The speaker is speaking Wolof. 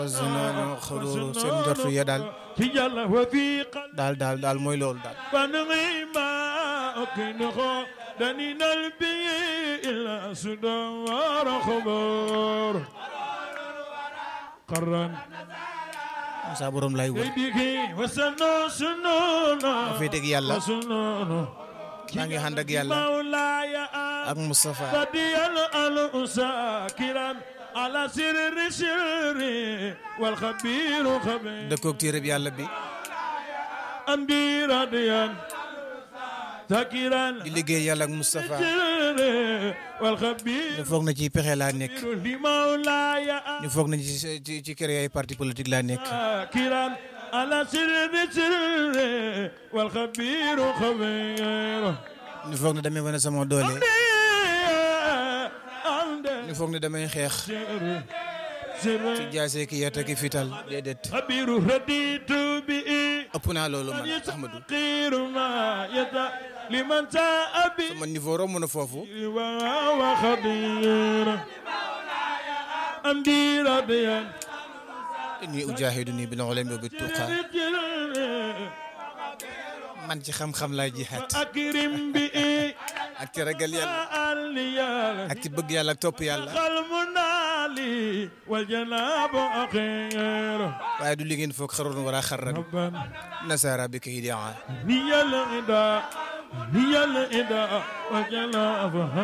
zunoonu xururu seen njortu ya daal ci yàlla wa fi qal daal daal daal mooy loolu daal فنغيما أكنخو دنين البي إلا سدوار خبر قرن saa borom lay wër بيدك وسنو سنونا dafay dégg yàlla وسنونا maa ngi ànd ak yàlla مولاي ak Moustapha بدي الأنساكرا على سر سر والخبير خبير dëkkoog téereb yàlla bi أمدي رضيان ذاكرا di liggéey yàlla ak Moustapha والخبير ñu foog na ci pexe laa nekk لمولاي ñu foog na ci ci ci kër ay parti politique laa nekk ذاكرا على سر سر والخبير خبير ñu foog ne damay wane sama doole أمدي ñu foog ne damay xeex سر سر ci jaasee ki yata ki fital déedéet خبير رديت به ëpp naa loolu man Ahmadou يستقير ما يدا لمن جاء به sama niveau romb na foofu وخبير أمدي رضيان inni ujaahidu nii bil ulumi wa bit tuqa man ci xam-xam laay jihaat أكرم به ak ci ragal yàlla اليال ak ci bëgg yàlla ak topp yàlla المنالي والجناب أخير waaye du li ngeen foog xaroon wala xarran ربنا nasaara bi kay daa هي الغداء هي الغداء والجناب